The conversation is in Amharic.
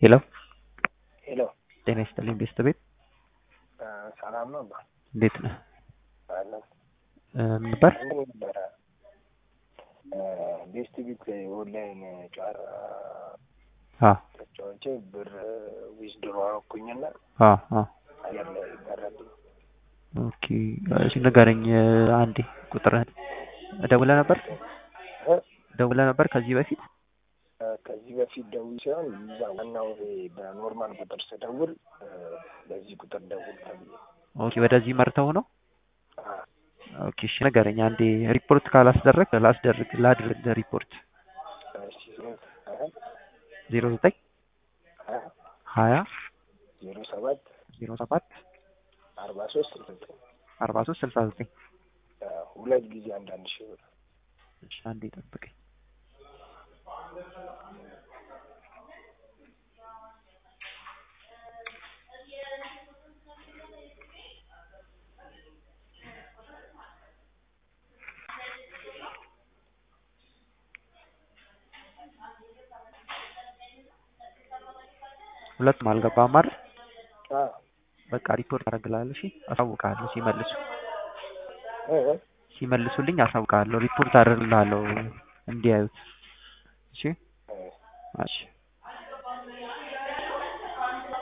ሄሎ ሄሎ ጤና ይስጥልኝ ቤተሰቤት ሰላም ነው ባ እንዴት ነህ? አለ እ ምን ነበር? እንትን ነበረ ቤስት ቢት ኦንላይን ጨዋታ አ ተጫዋቼ ብር ዊዝድሮ አረኩኝና አ አ አየር ላይ ቀረብኝ። ኦኬ እሺ ንገረኝ እ አንዴ ቁጥርህን ደውለህ ነበር እ? ደውለህ ነበር ከዚህ በፊት እ ከዚህ በፊት ደውል ሲሆን እዛ ዋናው ይሄ በኖርማል ቁጥር ስደውል እ በዚህ ቁጥር ደውል ተብዬ ኦኬ ወደዚህ መርተው ነው አ ኦኬ እሺ ንገረኝ አንዴ ሪፖርት ካላስደረግ ላስደርግ ላድርግ ሪፖርት እሺ እ ዜሮ ዘጠኝ እ ሀያ ዜሮ ሰባት ዜሮ ሰባት አርባ ሶስት ስልሳ ዘጠኝ አርባ ሶስት ስልሳ ዘጠኝ እ ሁለት ጊዜ አንዳንድ ሺህ ብር እሺ አንዴ ጠብቀኝ ሁለቱም አልገባም አይደል? አ በቃ ሪፖርት አደርግልሃለሁ። እሺ አሳውቅሃለሁ ሲመልሱ እ እ ሲመልሱልኝ አሳውቅሃለሁ። ሪፖርት አደርግልሃለሁ እንዲያዩት። እሺ እ እሺ